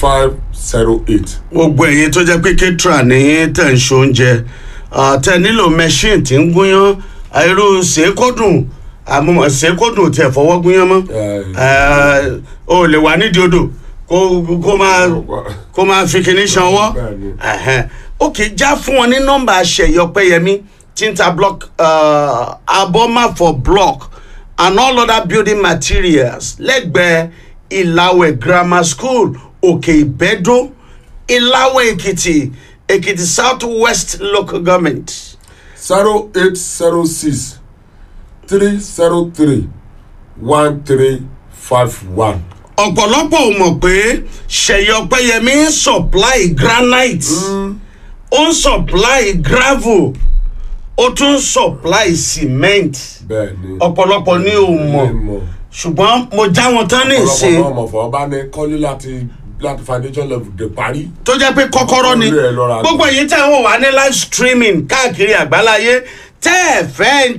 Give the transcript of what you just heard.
five zero eight. gbogbo ẹ̀yin tó jẹ́ pé kétra ní tẹ̀ ń ṣoúnjẹ tẹ nílò machine tí ń gúnyán irú ṣèkódùn àmọ́ ṣèkódùn tí ẹ̀ fọwọ́ gúnyán mọ́ Eh, o lè wà nídìí odò kó kó máa kó máa fi kinní ṣanwọ́ Bẹ́ẹ̀ni. Ẹ̀hẹ́n. ok já fún wọn ní nọ́mbà àṣeyọpẹ́yẹmí tinta block uh, abọ́máfọ̀ block and all other building materials lẹ́gbẹ̀ẹ́ ìlàwẹ̀ grammar school òkè ìbẹ́dó ìlàwẹ̀ èkìtì èkìtì south west local government zero eight zero six three zero three one three five one. ọ̀pọ̀lọpọ̀ ò mọ̀ pé ṣèyọpẹ́yẹmí ń supply granite ó ń supply gravel ó tún ń supply cement bẹ́ẹ̀ni. ọ̀pọ̀lọpọ̀ ní ò mọ̀ ṣùgbọ́n mo já wọn tán ní ìsìn ọ̀pọ̀lọpọ̀ náà mọ̀ fọ́ bá ní kọ́lé láti láti foundation level dé parí. tó jẹ́ pé kọ́kọ́rọ́ ni Orí ẹ̀ lọ́ra. gbogbo èyí tẹ̀ ń wò wá ní live streaming káàkiri àgbáláyé tẹ́ ẹ̀ fẹ́